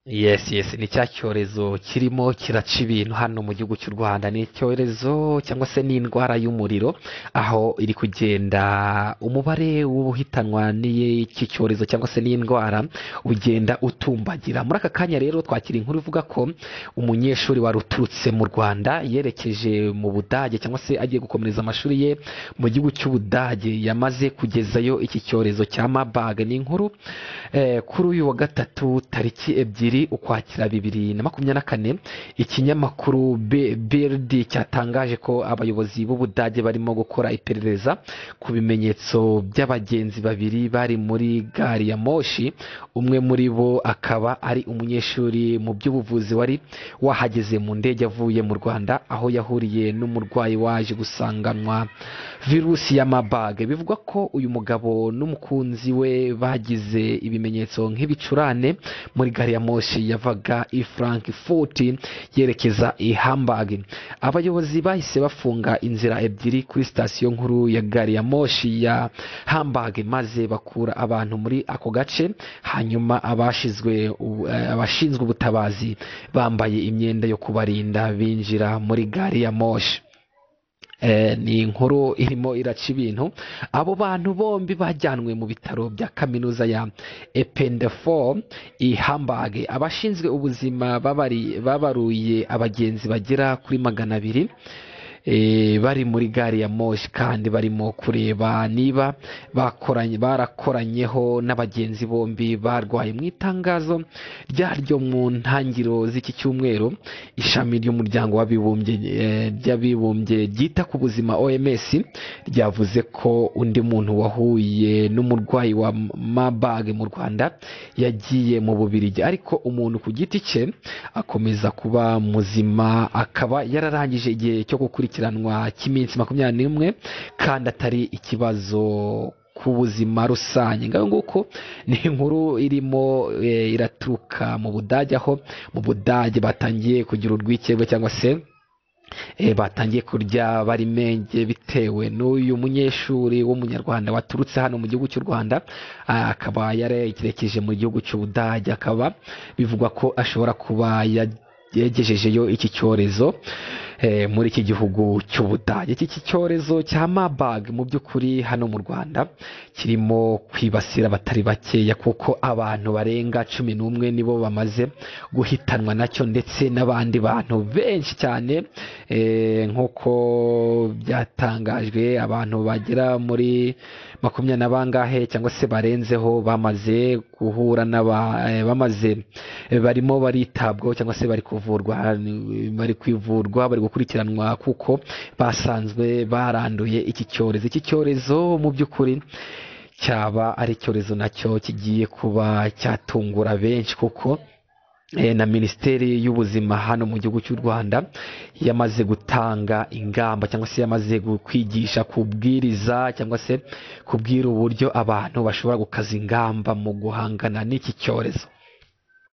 Yes, yes, ni cya cyorezo kirimo kiraca ibintu hano mu gihugu cy'u Rwanda. Ni icyorezo cyangwa se ni indwara y'umuriro, aho iri kugenda umubare w'ubuhitanwa n'iki cyorezo cyangwa se n'indwara ugenda utumbagira. Muri aka kanya rero twakira inkuru ivuga ko umunyeshuri wari uturutse mu Rwanda yerekeje mu Budage cyangwa se agiye gukomereza amashuri ye mu gihugu cy'Ubudage yamaze kugezayo iki cyorezo cya Marburg. Ni inkuru eh, kuri uyu wa gatatu tariki ebyiri ukwakira bibiri na makumyabiri na kane ikinyamakuru Be- BLD cyatangaje ko abayobozi b'Ubudage barimo gukora iperereza ku bimenyetso by'abagenzi babiri bari muri gari ya moshi umwe muri bo akaba ari umunyeshuri mu by'ubuvuzi wari wahageze mu ndege avuye mu Rwanda aho yahuriye n'umurwayi waje gusanganwa virusi ya Marburg bivugwa ko uyu mugabo n'umukunzi we bagize ibimenyetso nk'ibicurane muri gari ya moshi yavaga i Frankfurt yerekeza i Hamburg abayobozi bahise bafunga inzira ebyiri kuri sitasiyo nkuru ya gari ya moshi ya Hamburg maze bakura abantu muri ako gace hanyuma abashizwe u- eh, abashinzwe ubutabazi bambaye imyenda yo kubarinda binjira muri gari ya moshi Eh, ni inkuru irimo iraca ibintu abo bantu bombi bajyanwe mu bitaro bya kaminuza ya ependefo i hamburg abashinzwe ubuzima babari- babaruye abagenzi bagera kuri magana abiri eh, bari muri gari ya moshi kandi barimo kureba niba bakoranye barakoranyeho n'abagenzi bombi barwaye mu itangazo ryaryo mu ntangiriro z'iki cyumweru ishami ry'umuryango w'abibumbye eh, ry'abibumbye ryita ku buzima OMS ryavuze ko undi muntu wahuye n'umurwayi wa Marburg mu Rwanda yagiye mu Bubiligi ariko umuntu ku giti cye akomeza kuba muzima akaba yararangije igihe cyo gukurikiranwa cy'iminsi makumyabiri n'imwe kandi atari ikibazo ku buzima rusange ngaho nguko ni inkuru irimo eh, iraturuka mu budage aho mu budage batangiye kugira urwikekwe cyangwa se eh, batangiye kurya bari menge bitewe n'uyu munyeshuri w'umunyarwanda waturutse hano mu gihugu cy'u rwanda ah, akaba yarekerekeje mu gihugu cy'ubudage akaba bivugwa ko ashobora kuba ya- yagejejeyo iki cyorezo eh, muri iki gihugu cy'ubudage iki cyorezo cya Marburg mu by'ukuri hano mu rwanda kirimo kwibasira abatari bakeya kuko abantu barenga cumi n'umwe nibo bamaze guhitanwa nacyo ndetse n'abandi bantu benshi cyane eh, nk'uko byatangajwe abantu bagera muri makumyabiri na bangahe cyangwa se barenzeho bamaze guhura n'aba eh, bamaze eh, barimo baritabwaho cyangwa se bari kuvurwa ni- bari kwivurwa bari gukurikiranwa kuko basanzwe baranduye iki cyorezo iki cyorezo mu by'ukuri cyaba ari icyorezo nacyo kigiye kuba cyatungura benshi kuko Eh, na minisiteri y'ubuzima hano mu gihugu cy'u rwanda yamaze gutanga ingamba cyangwa se yamaze gu- kwigisha kubwiriza cyangwa se kubwira uburyo abantu bashobora gukaza ingamba mu guhangana n'iki cyorezo